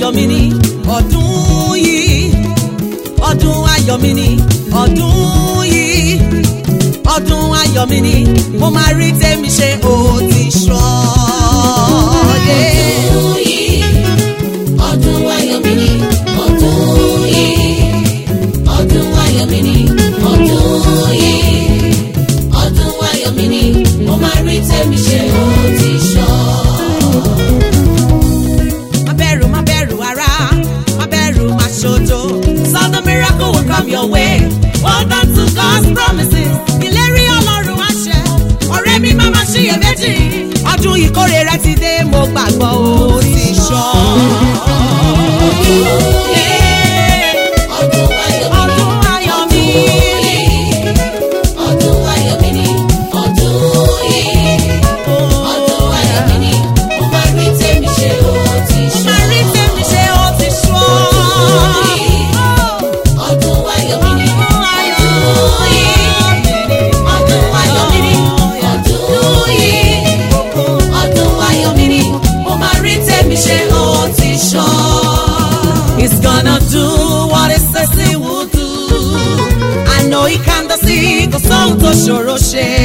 ayọ̀ mi ni ọdún yìí ọdún ayọ̀ mi ni ọdún yìí ọdún ayọ̀ mi ni mo máa rí tèmi ṣe ó ti sọ. ọdún yìí ọdún ayọ̀ mi ni ọdún yìí ọdún ayọ̀ mi ni ọdún yìí ọdún ayọ̀ mi ni mo máa rí tèmi ṣe ó ti sọ. Má bẹ̀rù, má bẹ̀rù ara, má bẹ̀rù, má ṣojo. So the miracle will come your way. Hold on to God's promises. Ìlérí Ọlọ́run àṣẹ. Ọ̀rẹ́ mi máa ma ṣiyèméjì. Ọdún ìkórè rẹ ti dé, mo gbàgbọ́ ó ti ṣọ. ọdún ayọ̀ mi ni Ọdún ayọ̀ mi. ọdún ayọ̀ mi ni ọdún yìí ọdún ayọ̀ mi ni mo máa rí tèmi ṣe ó ti sọ. Máa rí tèmi ṣe ó ti ṣọ. ọdún ayọ̀ mi ni ọdún yìí ọdún ayọ̀ mi ni ọdún yìí ọdún ayọ̀ mi ni mo máa rí tèmi ṣe ó ti sọ. He's gonna do what he says he will do. I know he can do sí kò sóhun tó ṣòro ṣe.